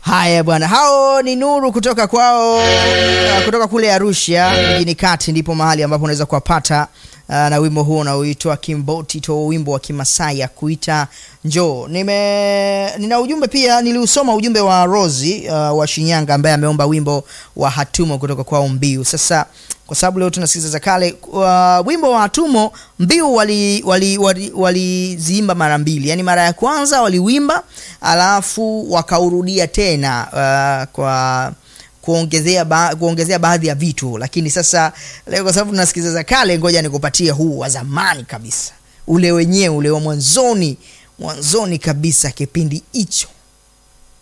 Haya bwana, hao ni Nuru kutoka kwao, uh, kutoka kule Arusha mjini kati, ndipo mahali ambapo unaweza kuwapata uh, na wimbo huo unaoitwa Kimboti to, wimbo wa Kimasai ya kuita njoo. Nime nina ujumbe pia, niliusoma ujumbe wa Rosi uh, wa Shinyanga ambaye ameomba wimbo wa Hatumo kutoka kwao Mbiu. Sasa kwa sababu leo tunasikiza za kale uh, wimbo wa Hatumo Mbiu waliziimba wali, wali, wali mara mbili, yaani mara ya kwanza waliwimba alafu wakaurudia tena uh, kwa kuongezea ba, kuongezea baadhi ya vitu, lakini sasa leo kwa sababu tunasikiza za kale, ngoja nikupatie huu wa zamani kabisa, ule wenyewe ule wa mwanzoni mwanzoni kabisa kipindi hicho